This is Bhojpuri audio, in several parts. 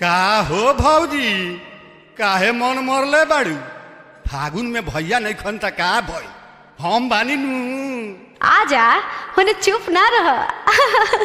का हो भौजी काहे मन मरले बाड़ू फागुन में भैया नहीं खन त का भई हम बानी नु आजा होने चुप ना रह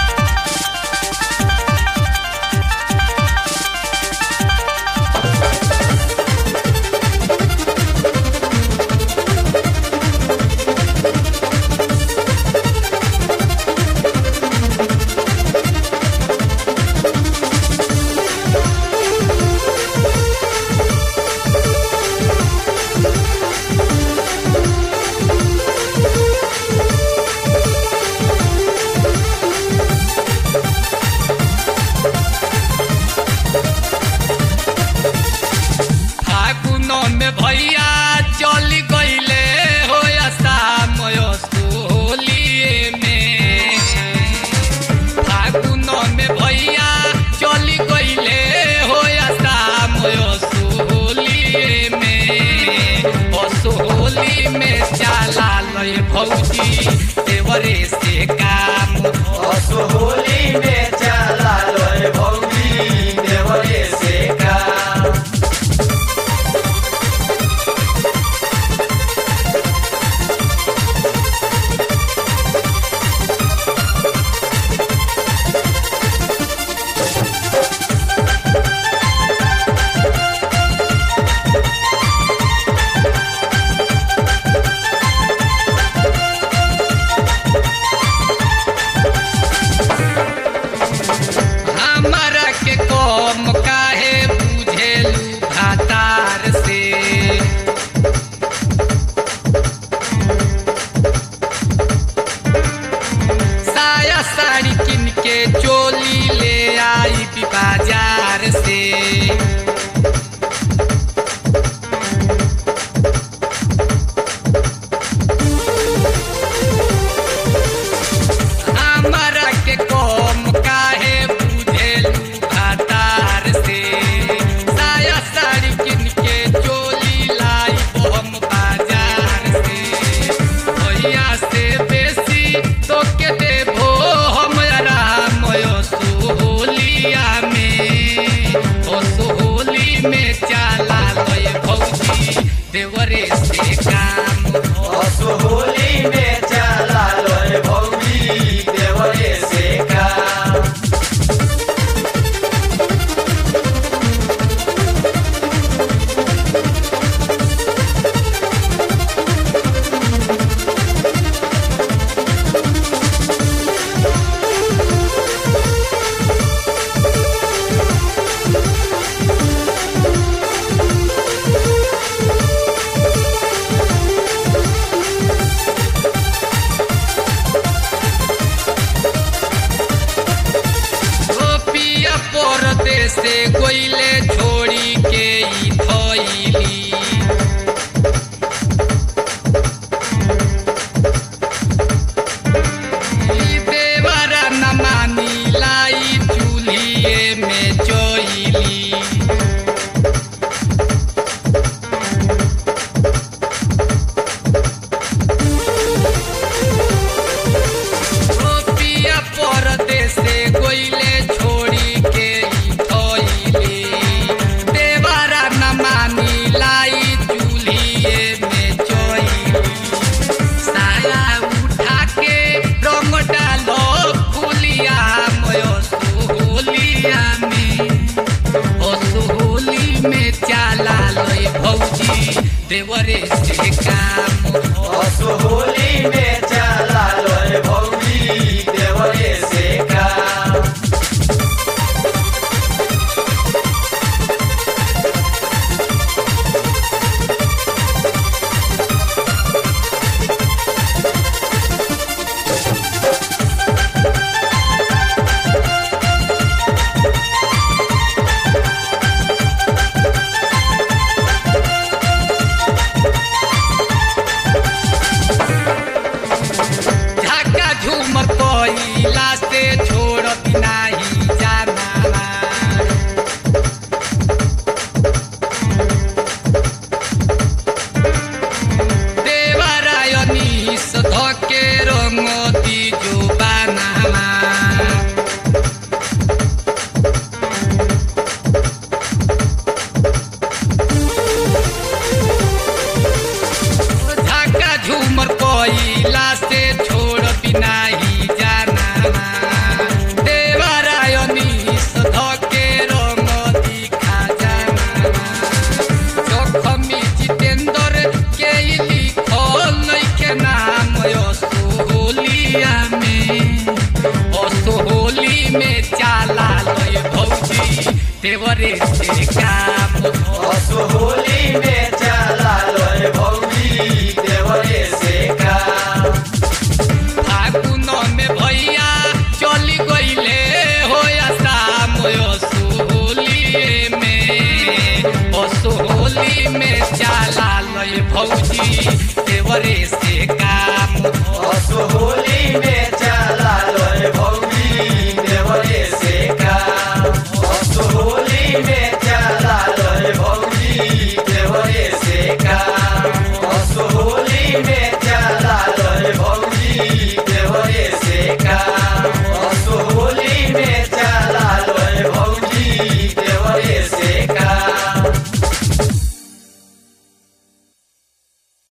फागुनो में भैया चली गईले हो होलिए में फागुनो में भैया चली गईले हो होलिए में होली में चाला लय भौजी देवरे से काम होली में चला लोय भौजी देवरे से काम हमारा के कम काहे बुझेलू भातार से साया साड़ी किन के चोली ले आई भी बाजार से हमारा के कम काहे बुझेलू भातार से साया साड़ी किन के चोली लाई हम बाजार से भैया से बेसी तो के देबो हमरा मयो सोहलिया में ओ सोहली में चाला लय भौजी देवरे से काम होली में चला लोय भौजी देवरे से काम गोपिया परदेश से गोइले छोड़ी के ई थइली ई देवरा न मानी लाई चूल्हिए में जोइली गोपिया परदेश से गोइले छोड़ी के ई थइली देवरा न मानी लाई चूल्हिए में जोइली साया उठा के रंग डालो फुलिया मयो सोहलिया में ओ सोहली में चाला लय भौजी देवरे से काम होली में चला लोय भौजी देवरे से काम झाका झूमर कोइला से छोड़त नाही जाना देवरायनी सधके रंग दी जो बाना में चाला लय भौजी देवरे से काम असो होली में चला लोए भौजी देवरे से काम फागुन में भैया चली गईले हो शाम असोहली में असोहली में चाला लय भौजी देवरे से काम असो होली में